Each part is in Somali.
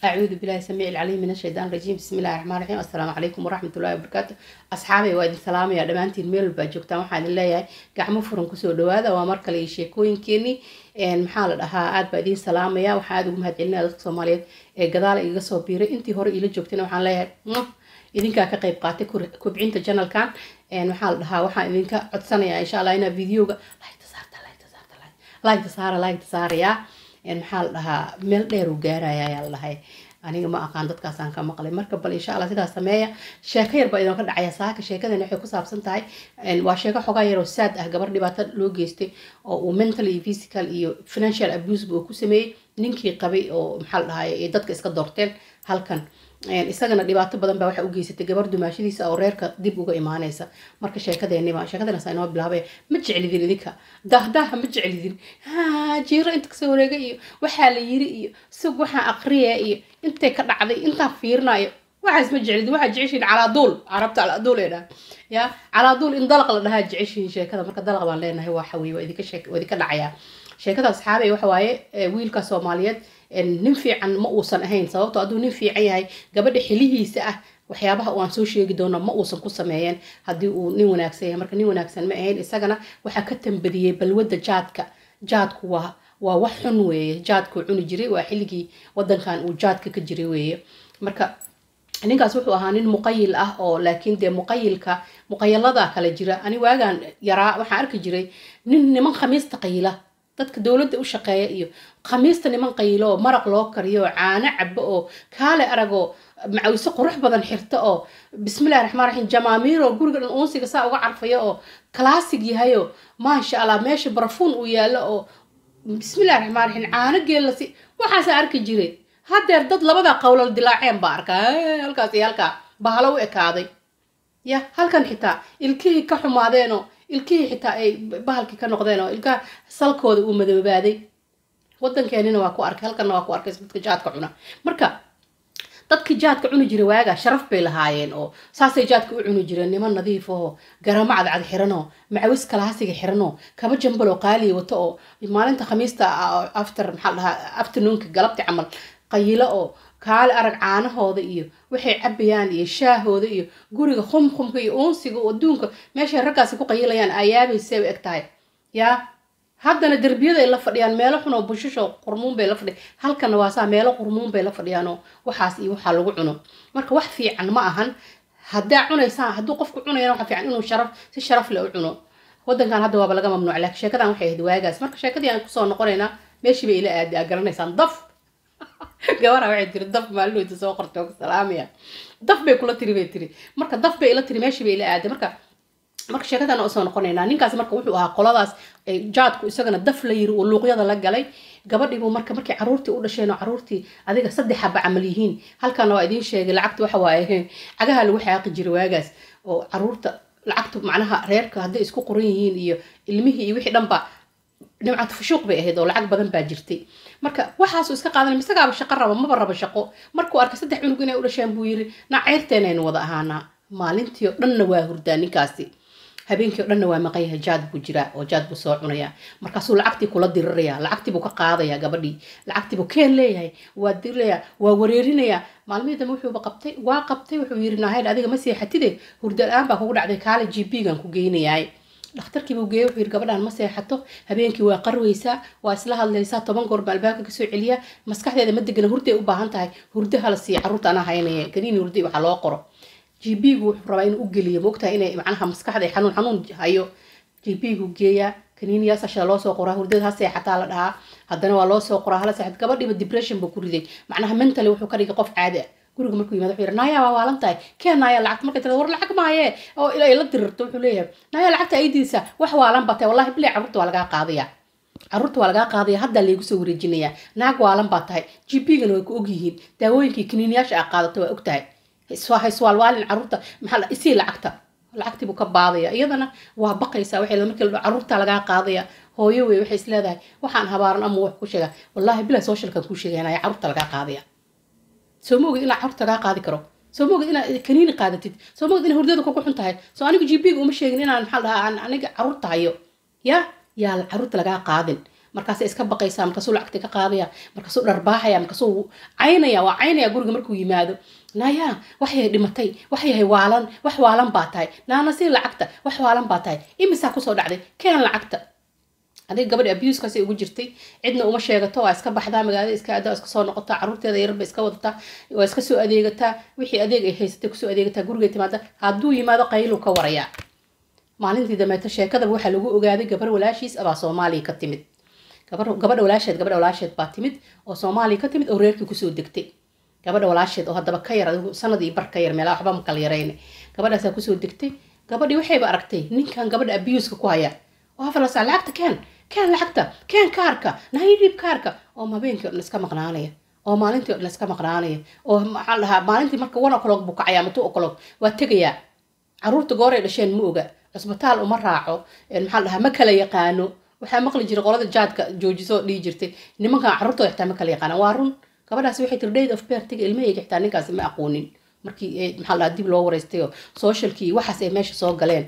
أعوذ بالله السميع العليم من الشيطان الرجيم بسم الله الرحمن الرحيم السلام عليكم ورحمة الله وبركاته أصحابي وادي سلام يا دمانتين ميل باجوكتا waxaan leeyahay gacmo furan kusoo dhawaada waa mar kale sheekooyinkeeni een maxaa la dhahaa aad baa idiin salaamaya waxaa aad ugu mahadcelinaya dadka Soomaaliyeed ee gadaal iga soo biiray intii hore ila joogtayna waxaan leeyahay idinkaa ka qayb qaatay kubcinta channelkan een maxaa la dhahaa waxaan idinka codsanayaa insha Allah inaa videoga like saarta like saarta like saara like saaraya maxaa la dhahaa meel dheer uu gaaraya ayaa la dhahay aniga ma aqaan dadkaasaan ka maqlay marka bal insha allah sidaas sameeya sheeko yar baa idinka dhacaya saaka sheekadan waxay ku saabsan tahay waa sheeko xogaa yaroo saad ah gabar dhibaato loo geystay oo uu mental iyo physical iyo financial abuse uu ku sameeyey ninkii qabay oo maxaa la dhahay dadka iska doorteen halkan isagana dhibaato badan baa waxa u geysatay gabar dumaashadiisa oo reerka dib uga imaanaysa marka sheekadeeniba sheekadeenasa inoo bilaabay ma jeclidin idinka dahdaaha ma jeclidin jiiro inta kasoo wareega iyo waxaa la yiri iyo sug waxaa aqriya iyo intay ka dhacday intaan fiirinayo waxaas ma jeclidin waxaa jeceshiin calaaduul carabta calaaduul ee dhaha ya calaaduul in dalaq la dhahaa jeceshiin sheekada marka dalaq baan leenahay waa xawiye waa idinka sheek waa idinka dhacayaa sheekada asxaabey waxa waaye wiilka soomaaliyeed nin fiican ma uusan ahayn sababto hadduu nin fiican yahay gabadha xilihiisa ah waxyaabaha aan soo sheegi doono ma uusan ku sameeyeen haddii uu nin wanaagsan yahay marka nin wanaagsan ma ahayn isagana waxaa ka tambadiyey balwadda jaadka jaadku waa waa wax xun weeye jaadkuu cuni jiray waa xilligii wadankan uu jaadka ka jiray weeye marka ninkaas wuxuu ahaa nin muqayil ah oo laakiin dee muqayilka muqayalada kala jira ani waagaan yaraa waxaan arki jiray nin niman khamiista qayila dadka dowladda u shaqeeya iyo khamiista niman qaylo oo maraq loo kariyo oo caano cabo oo kaale aragoo macawise qurux badan xirta oo bismillahi raxmaan raxiim jamaamiiro guriga dhan uunsiga saa uga carfayo oo classig yahayo maasha allah meesha barafuun uu yaallo oo bismillahi raxmaan raxiim caano geellasi waxaasaa arki jiray haddeer dad labadaa qowlal dilaaceen baa arkaa halkaas iyo halkaa bahalo u ekaaday ya halkan xitaa ilkihii ka xumaadeenoo ilkihii xitaa ay bahalkii ka noqdeen oo ilkaha salkooda uu madoobaaday wadankeenina waa ku arkay halkanna waa ku arkay dadka jaadka cuna marka dadkii jaadka cuni jiray waagaa sharaf bay lahaayeen oo saasay jaadka u cuni jireen niman nadiif oo garamo cadcad xiranoo macawis kalaasiga xiranoo kaba jambaloo qaaliya wato oo maalinta khamiista after maxaa dhahaa afternoonka galabti camal qayilo oo kaale arag caanahooda iyo waxay cabayaan iyo shaahooda iyo guriga khumkhumka iyo uunsiga oo adduunka meeshay raggaasi ku qayilayaan ayaabaysay u eg tahay yaa haddana derbiyaday la fadhiyaan meelo xun oo bushusho qurmuun bay la fadhiyan halkana waa saa meelo qurmuun bay la fadhiyaanoo waxaas iyo waxaa lagu cuno marka wax fiican ma ahan haddaa cunaysaan hadduu qofku cunayana waxa fiican inuu sharaf si sharaf leh u cuno wadankan hadda waaba laga mamnuuc laakiin sheekadan waxay ahayd waagaas marka sheekadii aan kusoo noqonaynaa meeshii bay ila aadi aa garanaysaan daf gabara waxay tiri daf maalinoyta soo qortay oo salaamaya daf bay kula tiri bay tiri marka daf bay ila tiri meeshii bay ila aaday marka marka sheekadan usoo noqonaynaa ninkaas marka wuxuu ahaa qoladaas jaadku isagana daf la yiri uu luuqyada la galay gabadhiibuu marka markii caruurtii u dhasheen oo caruurtii adiga saddex haba camal yihiin halkana waa idiin sheegay lacagta waxa waaye cagaha lagu xaaqi jiray waagaas oo caruurta lacagta macnaha reerka hadday isku qoran yihiin iyo ilmihii iyo wixii dhanba nimcad fushuuq bay ahayd oo lacag badan baa jirtay marka waxaasu iska qaadanay misagaaba shaqo raba maba raba shaqo markuu arkay saddex cunug inay u dhasheen buu yiri naceyrteenaynu wada ahaanaa maalintii oo dhanna waa hurdaa ninkaasi habeenkii o dhanna waa maqan yahay jaad buu jiraa oo jaad buu soo cunayaa markaasuu lacagtii kula diriraya lacagtii buu ka qaadayaa gabadhii lacagtii buu keen leeyahay waa dirirayaa waa wareerinayaa maalmihii dambe wuxuuba qabtay waa qabtay wuxuu yiri nahayd adiga ma seexatide hurda la-aan baa kugu dhacday kaale g b gan ku geynayaay dhakhtarkii buu geeyey wuxuu yiri gabadhaan ma seexato habeenkii waa qarweysaa waa isla hadlaysaa toban goor baa albaabka kasoo celiya maskaxdeeda ma degana hurday u baahan tahay hurdo hala siiya carruurta anaa haynaya kaniini hurday waxaa loo qoro gb-gu wuxuu rabaa inuu u geliyo moogtahay inay macnaha maskaxda xanuun xanuun hayo gb-gu geeyaa kaniiniyaas ashada loo soo qoraa hurdada ha seexataa la dhahaa haddana waa loo soo qoraa hala seexat gabadhiiba depression buu ku riday macnaha mentally wuxuu ka dhigay qof caadi ah guriga markuu yimaado wuxuu yidhi naaya waa waalan tahay keen naaya lacagta markay tirada war lacag maaye oo ilaa la dirirto wuxuu leeyahay naaya lacagta ay diisa wax waalan baa tahay wallahi bilay carruurta waa lagaa qaadaya carruurta waa lagaa qaadaya haddaa laygu soo wareejinayaa naag waalan baa tahay gp-gana way ku ogyihiin daawooyinkii kaniiniyaasha aa qaadato waa og tahay hayswaalwaalin carruurta maxaa isii lacagta lacagtii buu ka baadaya iyadana waa baqaysaa waxay markii la carruurta lagaa qaadaya hooyo wey waxay is leedahay waxaan habaaran ama wax ku sheegaa wallaahi bila socialkan kuu sheegaynaya carruurta lagaa qaadaya soo ma ogid inaa carruurta lagaa qaadi karo soo ma ogid inaad kaniini qaadatid soo ma ogid ina hurdada kugu xun tahay soo anigu gp-ga uma sheegin inaan maxaa dhahaa aniga carruurta hayo ya yaa carruurta lagaa qaadin markaasay iska baqaysaa markaasuu lacagta ka qaadaya markaasuu dharbaaxaya markaasuu caynaya waa caynaya guriga markuu yimaado naya waxyahay dhimatay waxyahay waalan wax waalan baa tahay naana sii lacagta wax waalan baa tahay imisaa kusoo dhacday keen lacagta adiga gabadhi abuskaasi ugu jirtay cidna uma sheegato waa iska baxdaa magaalada iska adaa iska soo noqotaa caruurteeda yarba iska wadataa waa iska soo adeegataa wixii adeeg ay haysatay kusoo adeegataa gurigay timaada hadduu yimaado qaylu ka warayaa maalintii dameeto sheekadaba waxaa lagu ogaaday gabar walaashiis abaa soomaaliya ka timid gabadha walaasheed gabadha walaasheed baa timid oo soomaaliya ka timid oo reerkii kusoo degtay gabadha walaasheed oo haddaba ka yar adigu sanadii bar ka yar meelaa waxba ma kala yarayne gabadhaasaa kusoo degtay gabadhii waxayba aragtay ninkan gabadha abuska ku haya oo hafalasa lacagta keen keen lacagta keen kaarka nahidhiib kaarka oo habeenkii o dhan iska maqnaanaya oo maalintii o dhan iska maqnaanaya oo maxaa dhahaa maalintii marka one o'clock buu kacayaa ama two o'clock waa tegayaa caruurta gooray dhasheen ma oga cusbitaal uma raaco maxaa dhahaa ma kala yaqaano waxaa maqli jiray qolada jaadka joojiso dhihi jirtay nimankan carruurtooda xitaa ma kala yaqaanaan waa run gabadhaasi waxay tiri date of birthga ilmahayga xitaa ninkaasi ma aqoonin markii maxaa dhahaa dib loo wareystay oo socialkii waxaas ay meesha soo galeen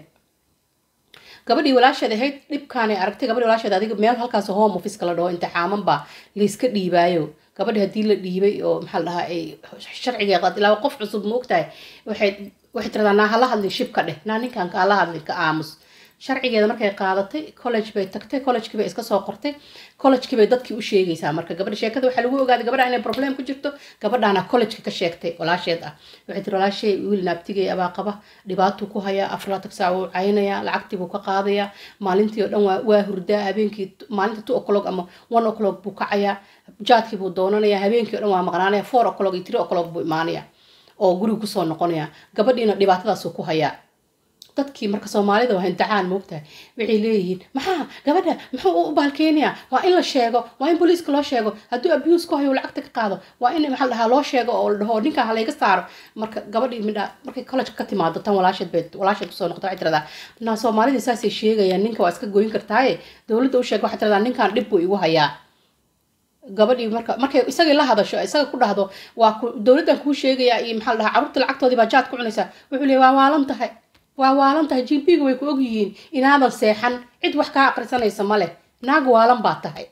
gabadhii walaasheed ahayd dhibkaanay aragtay gabadhii walaasheed adiga meel halkaas home office la dhaho intixaaman baa layska dhiibaayo gabadhi haddii la dhiibay oo maxaa la dhahaa ay sharciga qaad ilaa qof cusub ma ogtahay waxay waxay tiradaa naa hala hadlin shib ka dheh naa ninkan kaa la hadlin ka aamus sharcigeeda markay qaadatay college bay tagtay collegekii bay iska soo qortay collegekii bay dadkii u sheegaysaa marka gabadha sheekada waxaa lagu ogaaday gabadha inay problem ku jirto gabadhaana collegeka ka sheegtay walaasheed ah waxay tiri walaashay wiil naabtigay abaa qaba dhibaatuu ku hayaa afraatan saac wuu caynayaa lacagtii buu ka qaadayaa maalintii oo dhan waa waa hurdaa habeenkii maalinta two o'clock ama one o'clock buu kacayaa jaadkii buu doonanayaa habeenkii o dhan waa maqnaanaya four o'clock iyo three o'clock buu imaanaya oo guriga kusoo noqonaya gabadhiina dhibaatadaasuu ku hayaa dadkii marka soomaalida waa imtixaan moogtahay waxay leeyihiin maxaa gabadha muxuu u baalkeenaya waa in la sheego waa in booliiska loo sheego hadduu abuse ku hayo lacagta ka qaado waa in maxaa dhahaa loo sheego oo la dhaho ninkan halayga saaro marka gabadhii midha markay college ka timaado tan walaasheed bay walaasheed kusoo noqota waxay tiradaa naa soomaalidii saasay sheegayaan ninka waa iska goyn kartaaye dowladda u sheega waxay tiradaa ninkan dhib buu igu hayaa gabadhii marka markay isagii la hadasho isaga ku dhahdo waa dowladdan kuu sheegayaa iyo maxaa la dhahaa carruurta lacagtoodii baa jaad ku cunaysaa wuxuu leeyahy waa waalan tahay waa waalan tahay gp-ga way ku ogyihiin inaadan seexan cid wax kaa aqrisanaysa ma leh naag waalan baa tahay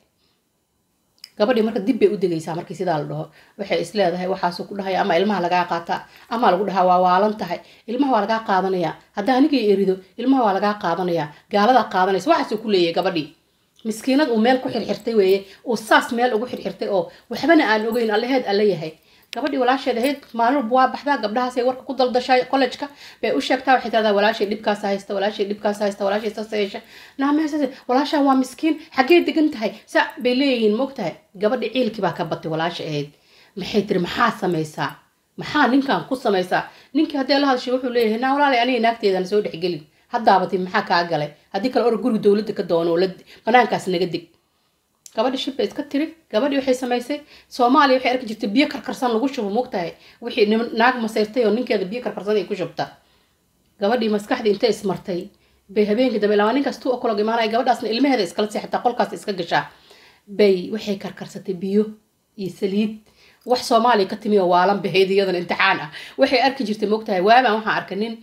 gabadhii marka dib bay u degaysaa markii sidaa la dhaho waxay is leedahay waxaasuu ku dhahaya ama ilmaha lagaa qaataa ama lagu dhahaa waa waalan tahay ilmaha waa lagaa qaadanayaa haddaa anigay erido ilmaha waa lagaa qaadanayaa gaaladaa qaadanaysa waxaasuu ku leeyahay gabadhii miskiinad uu meel ku xirxirtay weeye uu saas meel ugu xirxirtay oo waxbana aan ogeyn allaheed alla yahay gabadhii walaasheed ahayd maalin walba waa baxdaa gabdhahaasay warka ku daldashaa collejka bay u sheegtaa waxay tiradaa walaashay dhibkaas haysta walaashay dhibkaas haysta walaashay saas yeesha naamehasase walaashaa waa miskiin xaggee degan tahay sa bay leeyihiin moogtahay gabadhi ciilkii baa ka batay walaasha ahayd maxay tiri maxaa samaysaa maxaa ninkan ku samaysaa ninkii haddee la hadashay wuxuu leeyahay naa walaalay aniga naagteedana soo dhexgelin haddaabatay maxaa kaa galay haddii kale or guriga dowladda ka doono oo banaankaas naga deg gabadhi shib bay iska tiri gabadhii waxay samaysay soomaaliya waxay arki jirtay biyo karkarsan lagu shubo moogtahay wixii naag masayrtay oo ninkeeda biyo karkarsan ay ku shubta gabadhii maskaxdii intay ismartay bay habeenkii dambe ilaa ninkaas tu okolog imaanaya gabadhaasna ilmaheeda iskala seexataa qolkaas iska gashaa bay waxay karkarsatay biyo iyo saliid wax soomaaliya ka timi oo waalan bahayd iyadan imtixaan ah waxay arki jirtay moogtahay waabaan waxaan arkay nin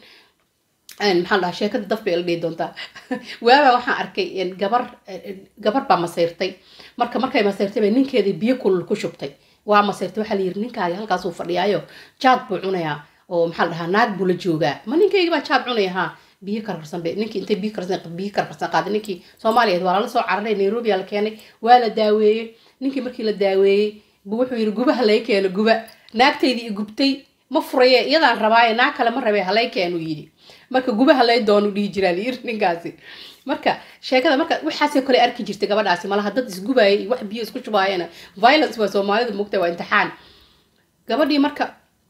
maxaa dhahaa sheekada daf bay la dhihi doontaa waabaa waxaan arkay gabar gabar baa masayrtay marka markay masayrtay bay ninkeedii biyo kulul ku shubtay waa masayrtay waxaa la yiri ninkaagi halkaasuu fadhiyaayo jaad buu cunayaa oo maxaa la dhahaa naag buu la joogaa ma ninkaygi baa jaad cunaya haa biyo karkarsan bay ninkii intay biyo karkarsan biyo karkarsan qaaday ninkii soomaaliyeed waa lala soo cararay nairobi la keenay waa la daaweeyey ninkii markii la daaweeyey buu wuxuu yiri gubaha lay keeno guba naagtaydii i gubtay ma furaye iyadaan rabaaye naag kale ma rabee halay keenu yidhi marka gubaha lay doonu dhihi jiraa layiri ninkaasi marka sheekada marka waxaasoo kale arki jirtay gabadhaasi malaha dad isgubaaya iyo wax biyo isku shubaayana violence waa soomaalida mugta waa imtixaan gabadhii marka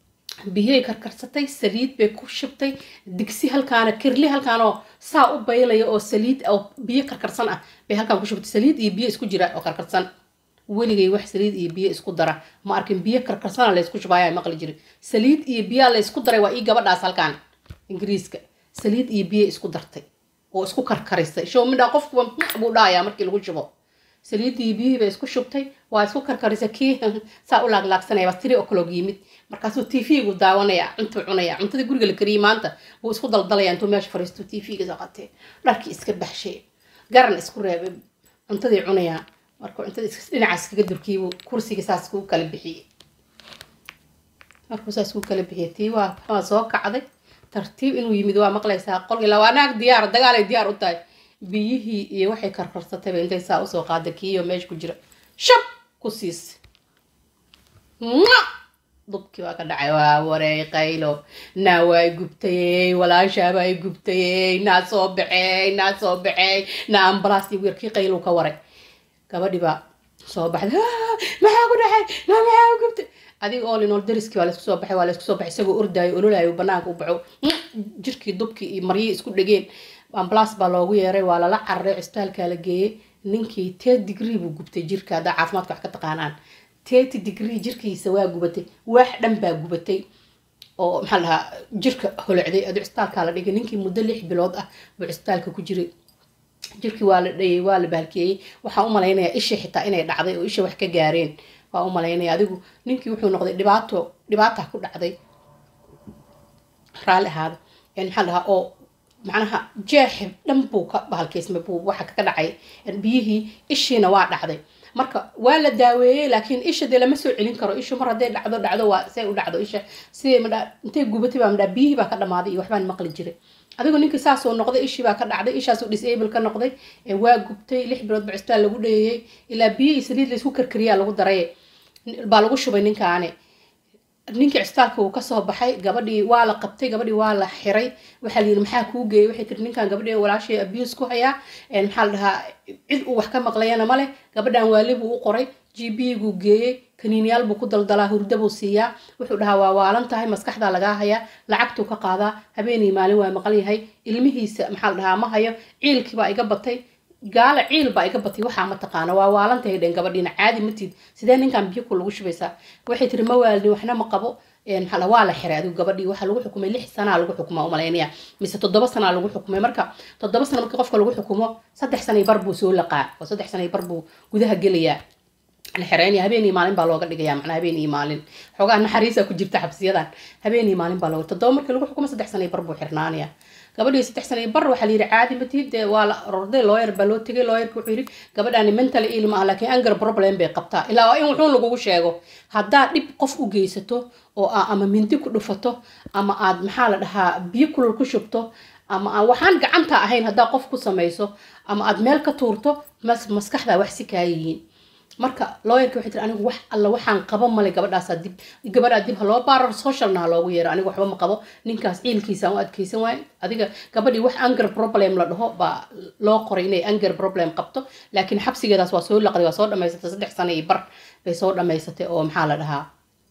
biyay karkarsatay saliid bay ku shubtay digsi halkaana kirli halkaanoo saa u baylaya oo saliid oo biyo karkarsan ah bay halkaan ku shubtay saliid iyo biyo isku jira oo karkarsan weligay wax saliid iyo biyo isku dara ma arkin biyo karkarsana laysku shubaaya maqli jirin saliid iyo biyaa laysku daray waa ii gabadhaas halkaan ingiriiska saliid iyo biyo isku dartay oo isku karkarisay show midhaa qofkuba buu dhahayaa markii lagu shubo saliiddii biyihii bay isku shubtay waa isku karkarisay kii saa u laaglaagsanaya waa tiri o'clock yimid markaasuu t v-gu daawanaya cuntuu cunaya cuntadii guriga la kariyay maanta buu isku daldalaya intuu meesha fariisto t v-ga saqatee dharkii iska baxshay garan isku reebay cuntadii cunaya markuu cuntada dhinacaas kaga durkiibu kursiga saas kuu kala bixiyey markuu saas kuu kala bixiyey tii waa waa soo kacday tartiib inuu yimid waa maqlaysaa qolki ilaa waa naag diyaar dagaalay diyaar u tahay biyihii iyo waxay karkarsatayba intay saa usoo qaada kiiyo meesha ku jira shab ku siis dubkii waa ka dhacay waa wareey qaylo naa waa gubtayey walaashaabaa i gubtayey naa soo baxeey naa soo baxeey naa ambalaas iyo weerkii qaylo ka waray gabadhi baa soo baxday maxaa ku dhacay naa maxaa u gubtay adiga oo linool dariskii waa laysku soo baxay waa laysku soo baxay isagoo ordaayo ololaayo banaanka u baxo jirkii dubkii iyo maryihii isku dhegeen ambalaas baa loogu yeeray waa lala cararay cisbitaalkaa la geeyey ninkii ted degree buu gubtay jirka haddaa caafimaadka wax ka taqaanaan tety degree jirkiisa waa gubatay wax dhan baa gubatay oo maxaa lahaa jirka holocday aduu cisbitaalkaa la dhigay ninkii muddo lix bilood ah buu cisbitaalka ku jiray jirkii waa la dhayay waa la baalkeeyey waxaan u malaynayaa isha xitaa inay dhacday oo isha wax ka gaareen waa u malaynaya adigu ninkii wuxuu noqday dhibaato dhibaata ku dhacday raalli ahaada maxaa lahaa oo macnaha jeexi dhan buu ka bahalkeysmay buu waxa ka dhacay biyihii ishiina waa dhacday marka waa la daaweeyey laakiin isha dee lama soo celin karo ishu mar hadday dhacdo dhacdo waa say u dhacdo isha sidee madha intay gubatay baa madhaa biyihii baa ka dhamaaday iyo waxbaan maqli jiray adigu ninkii saasoo noqday ishii baa ka dhacday ishaasoo disable ka noqday waa gubtay lix bilood ba cisbitaal lagu dheeyey ilaa biyihii saliid laysku karkariyaa lagu daray baa lagu shubay ninkaani ninkii cisbitaalka wuu kasoo baxay gabadhii waa la qabtay gabadhii waa la xiray waxaa layidhi maxaa kuu geeyay waxay tiri ninkan gabadhii walaashay abuse ku hayaa maxaa la dhahaa cid uu wax ka maqlayana male gabadhan waali buu u qoray g b guu geeyey kaniiniyaal buu ku daldalaa hurda buu siiyaa wuxuu dhahaa waa waalan tahay maskaxdaa lagaa hayaa lacagtuu ka qaadaa habeenii maalin waa maqan yahay ilmihiisa maxaa la dhahaa ma hayo ciilkii baa iga batay gaala ciil baa iga batay waxaa ma taqaana waa waalantahay dhen gabadhiina caadi matid sidee ninkan biyo ku lagu shubaysaa waxay tiri ma waalin waxna ma qabo maxaa waa la xiray adigu gabadhii waxaa lagu xukumay lix sanaa lagu xukumaa umalaynaya mise toddoba sanaa lagu xukumay marka toddoba sana markii qofka lagu xukumo saddex sanay bar buu soo laqaa oo saddex sanay bar buu gudaha gelayaa la xireynaya habeen iyo maalin baa looga dhigaya macnaa habeen iyo maalin xoogaa naxariisa ku jirta xabsiyadan habeen iyo maalin baa looga toddoba markii lagu xukumo saddex sanay bar buu xirnaanaya gabadhii saddex sana bar waxaa la yidhi caadi matid dee waa la rorday looyer baa loo tegay looyerka wuxuu yidhi gabadhaani mental ill ma ah laakiin anger problem bay qabtaa ilaa waa in wuxuun lagugu sheego haddaad dhib qof u geysato oo aa ama mindi ku dhufato ama aad maxaa la dhahaa biyo kulul ku shubto ama aan waxaan gacanta ahayn haddaa qof ku samayso ama aad meel ka tuurto maskaxdaa wax si kaa yihiin marka looyarka waxay tiri anigu wax alla waxaan qabo male gabadhaasa dib gabadhaa dib ha loo baaro socialna ha loogu yeero anigu waxba ma qabo ninkaas ciilkiisaan u adkeysan waayo adiga gabadhii wax anger problem la dhaho baa loo qoray inay anger problem qabto laakiin xabsigeedaas waa soo laqday waa soo dhamaysatay saddex sana iyo bar bay soo dhamaysatay oo maxaa la dhahaa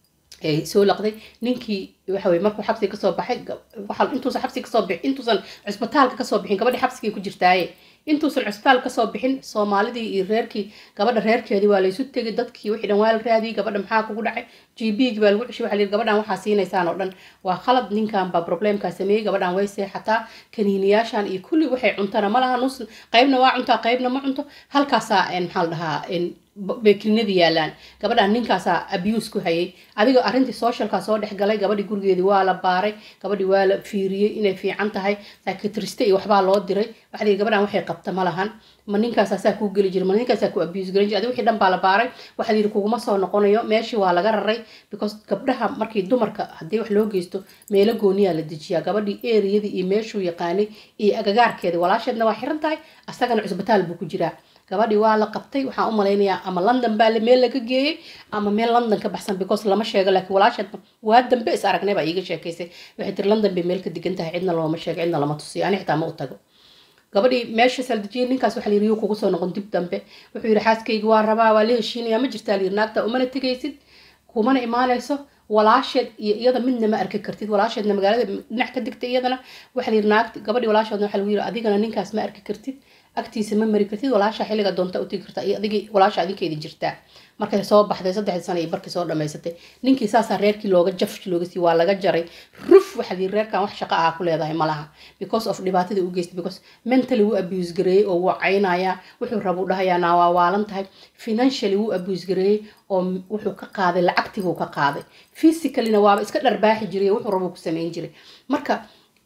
soo laqday ninkii waxa weye markuu xabsiga kasoo baxay intuusan xabsiga kasoo bixin intuusan cisbitaalka kasoo bixin gabadhii xabsigay ku jirtaaye intuusan cisbitaal kasoo bixin soomaalidii iyo reerkii gabadha reerkeedii waa laysu tegay dadkii wixii dhan waa la raadiyey gabadha maxaa kugu dhacay g b gi baa lagu ceshay waxa la yidhi gabadhan waxaa siinaysaan oo dhan waa khalad ninkan baa problemkaa sameeyey gabadhan way seexataa kaniiniyaashan iyo kulli waxay cuntana ma laha nus qaybna waa cuntaa qaybna ma cunto halkaasaa maxaa la dhahaa beekrinadii yaalaan gabadhan ninkaasaa abuse ku hayay adiga arrintii socialkaa soo dhex galay gabadhii gurigeedii waa la baaray gabadhii waa la fiiriyey inay fiican tahay psychiatriste iyo waxbaa loo diray waxaa la yidhi gabadhan waxay qabta ma lahan ma ninkaasaa saa kuu geli jira ma ninkaasaa ku abuse garan jira adiga wixii dhan baa la baaray waxaa la yidhi kuguma soo noqonayo meeshii waa laga raray because gabdhaha markii dumarka haddii wax loo geysto meelo gooniyaa la dejiyaa gabadhii eriyadii iyo meeshuu yaqaanay iyo agagaarkeedii walaasheedna waa xiran tahay asagana cusbitaal buu ku jiraa gabadhii waa la qabtay waxaan u malaynayaa ama london baa meel laga geeyey ama meel london ka baxsan because lama sheego laakiin walaasheed waa dambe is aragnay baa iiga sheekaysay waxay tiri london bay meel ka degan tahay cidna looma sheego cidna lama tusiyo ani xitaa ma u tago gabadhii meesha saldejiyay ninkaas waxaa layiri yuu kugu soo noqon dib dambe wuxuu yidhi xaaskaygi waa rabaa waa la heshiinaya ma jirtaa layiri naagta umana tegaysid kumana imaanayso walaasheed iyo iyada midna ma arki kartid walaasheedna magaalada dhinac ka digtay iyadana waxaa layiri naagta gabadhii walaasheedna waxaa lagu yiri adigana ninkaas ma arki kartid agtiisa ma mari kartid walaasha xilliga doonta utigi kartaa iyo adigii walaasha adinkeedi jirtaa markay soo baxday saddexdii sana iyo barkii soo dhamaysatay ninkii saasaa reerkii looga jaf looga sii waa laga jaray ruf waxaa layiri reerkan wax shaqo ah ku leedahay malaha because of dhibaatada u geystay because mentally wuu abuse gareeyey oo wuu caynayaa wuxuu rabuu dhahayaa naa waa waalan tahay financially wuu abuse gareeyey oo wuxuu ka qaaday lacagtii buu ka qaaday physicallyna waaba iska dharbaaxi jiray wuxuu rabuu ku samayn jiray marka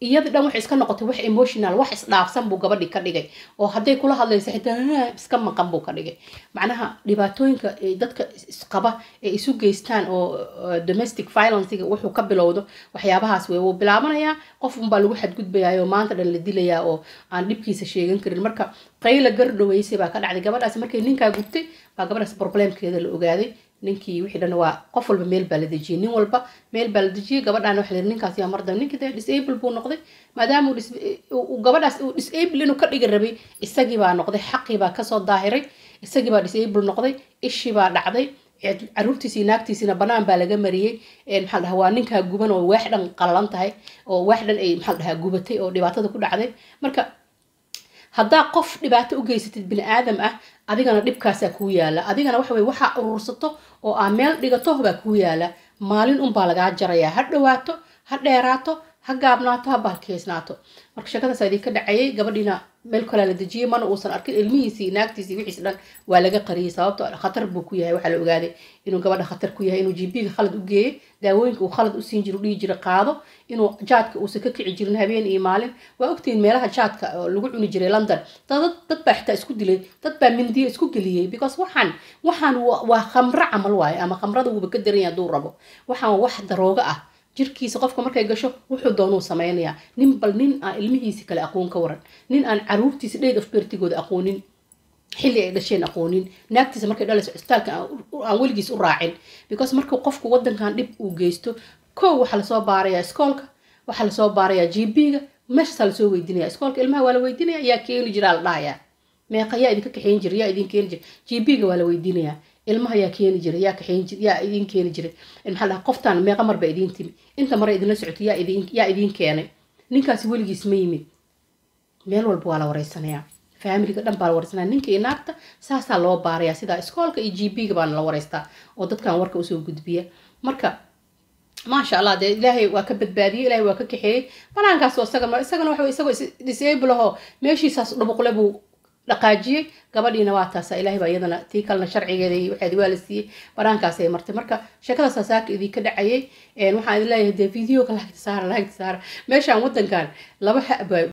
iyada dhan waxay iska noqotay wax emotional wax isdhaafsan buu gabadhii ka dhigay oo hadday kula hadlaysa xitaa iska maqan buu ka dhigay macnaha dhibaatooyinka dadka isqaba ee isu geystaan oo domestic violencega wuxuu ka bilowdo waxyaabahaas wey wuu bilaabanayaa qof unbaa lagu xadgudbayaa oo maanta dhan la dilayaa oo aan dhibkiisa sheegan karin marka qayla gardhaweysay baa ka dhacday gabadhaas markay ninkaa gubtay baa gabadhaas problemkeeda la ogaaday ninkii wixii dhan waa qof walba meel baa la dejiyey nin walba meel baa la dejiyey gabadhaan waxa la yidhi ninkaas yaa mardam ninkii dee disable buu noqday maadaama uu gabadhaas uu disable inuu ka dhigi rabay isagii baa noqday xaqii baa kasoo daahiray isagii baa disable noqday ishii baa dhacday caruurtiisii naagtiisiina banaan baa laga mariyey maxaa dhahaa waa ninkaa guban oo waax dhan qallalan tahay oo waax dhan ay maxaa dhahaa gubatay oo dhibaatada ku dhacday marka haddaa qof dhibaato u geysatid bini aadam ah adigana dhibkaasaa kuu yaala adigana waxa weye waxaa urursato oo aa meel dhigato baa kuu yaala maalin unbaa lagaa jarayaa ha dhawaato ha dheeraato ha gaabnaato ha baalkeysnaato marka sheekadaasa idinka dhacayay gabadhiina meel kalea la dejiyey mana uusan arkin ilmihiisii naagtiisii wixiis dhan waa laga qariyey sababto khatar buu ku yahay waxaa la ogaaday inuu gabadha khatar ku yahay inuu jibiga khalad u geeyey daawooyinka uu khalad u siin jiro dhihi jira qaado inuu jaadka uusan ka kici jirin habeen iyo maalin waa ogtihiin meelaha jaadka oo lagu cuni jiray london dad baa xitaa isku dilay dad baa mindiyo isku geliyey because waxaan waxaan waa khamro camal waaye ama khamrada wuuba ka daran yahay hadduu rabo waxaan wax daroogo ah jirkiisa qofka markay gasho wuxuu doonuu samaynayaa nin bal nin aan ilmihiisi kale aqoon ka waran nin aan caruurtiisa dheed of bertigooda aqoonin xilli ay dhasheen aqoonin naagtiisa markay dhalayso cusbitaalka aan weligiis u raacin because markuu qofku wadankan dhib uu geysto kow waxaa lasoo baarayaa iskoolka waxaa lasoo baarayaa g b-ga meeshaasaa lasoo weydinaya iskoolka ilmaha waa la weydinaya yaa keeni jiraa la dhahayaa meeqa yaa idinka kaxeyn jira yaa idin keeni jira g b-ga waa la weydinayaa ilmaha yaa keeni jiray yaa kaxeyn jir yaa idin keeni jiray maxaa dhaha qoftaan meeqa mar baa idiin timi inta mare idinla socotay yaa idin yaa idiin keenay ninkaasi weligiis ma yimid meel walba waa la wareysanayaa faamiliga dhan baa la wareysanaya ninka iyo naagta saasaa loo baarayaa sidaa iskoolka iyo g b-ga baana la wareystaa oo dadkan warka usoo gudbiya marka maasha allah dee ilaahay waa ka badbaadiyey ilaahay waa ka kaxeeyey banaankaas isagana isagana waxa isagoo disable ahoo meeshiisaas dhubuqle buu dhaqaajiyey gabadhiina waa taasa ilaahay baa iyadana tii kalena sharcigeeda iyo waxeedi waa la siiyey banaankaasay martay marka sheekadaasa saaka idinka dhacayay waxaan idin leeyahay dee videoga lagta saara lagta saara meeshaan wadankan laba